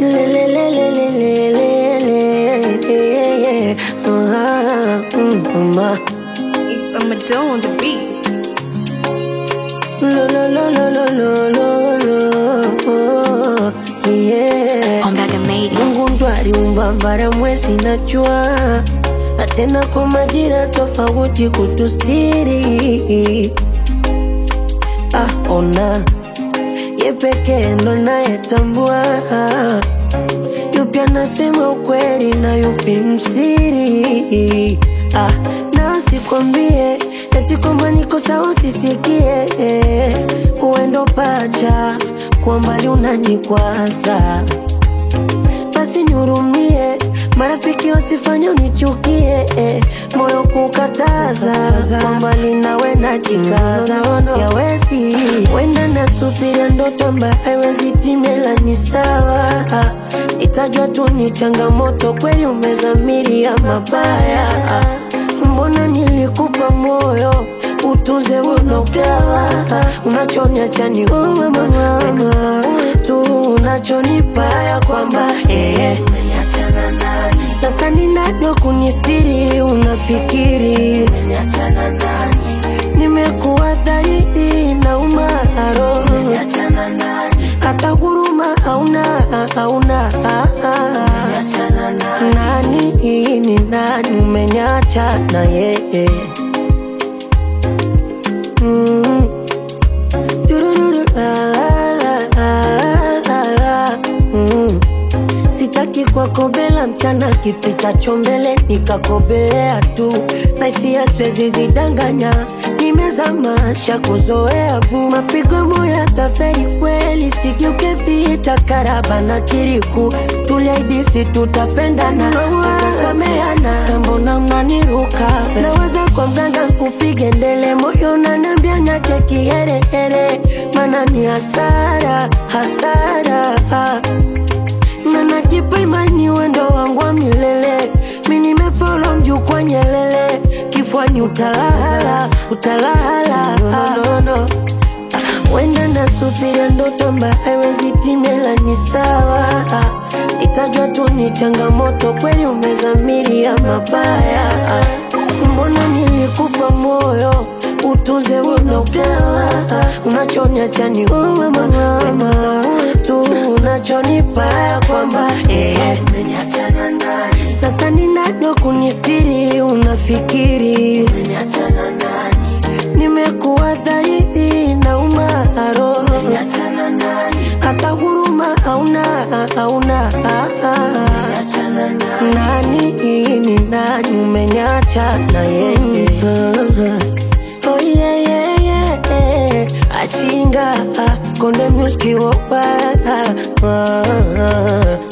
Lelelelelelelele. Ah, mm, mama. It's a Madonna on the beat. Lo, lo, lo, lo, lo, lo, lo, lo. Yeah. Ombaga made it. Mungu ndo aliumba bara, mwezi na jua, na tena kwa majira tofauti kutustiri. Ah, ona ye pekee ndo nayetambua yupi anasema ukweli na yupi msiri. Ah, na sikwambie eti kwamba niko sawa usisikie, uendo pacha kwa mbali unanikwaza basi nihurumie, marafiki wasifanye unichukie, eh, moyo kukataza kwa mbali nawe najikaza, siawezi wenda nasubiria ndoto ambayo haiwezi timela, ni sawa itajwa tu ni changamoto, kweli umezamiria mabaya, mbona nilikupa moyo utuze unogawa unachoniacha ni wewe mama, wewe tu unachonipa ya kwamba eh, sasa ni nani wa kunistiri? Unafikiri nimekuwa dhahiri na umaro, hata huruma hauna, hauna nani ni nani? Umenyacha na yeye Mm. Turururu, la, la, la, la, la, la. Mm. Sitaki kuwakobela mchana kipitacho mbele nikakobelea tu na hisia siwezi zidanganya nimezamasha kuzoea bu mapigo moya taferi kweli sigeuke vita karaba na kiriku tuliaidisi tutapendana tutasameana sambona unaniruka naweza kwa mganga kupige ndele moyo nanambia nyake kiherehere mana ni hasara hasara na najipa imani wendo wangu wa milele mi nimefolo mjukwa nyelele kifwani utalala utalala no, no, no. wenda nasubiria ndoto ambayo haiwezi timela ni sawa itajwa tu ni changamoto kweli umezamiria mabaya mbona nilikupa moyo utuze unogawa unachoniacha ni wewe mama wewe tu unachonipa ya kwamba eh, sasa ni nani wa kunistiri unafikiri nimekuwa dhahiri na umaro hata huruma hauna hauna nani ni nani umenyacha na yeye oh yeah, yeah, yeah. achinga konde muski wopa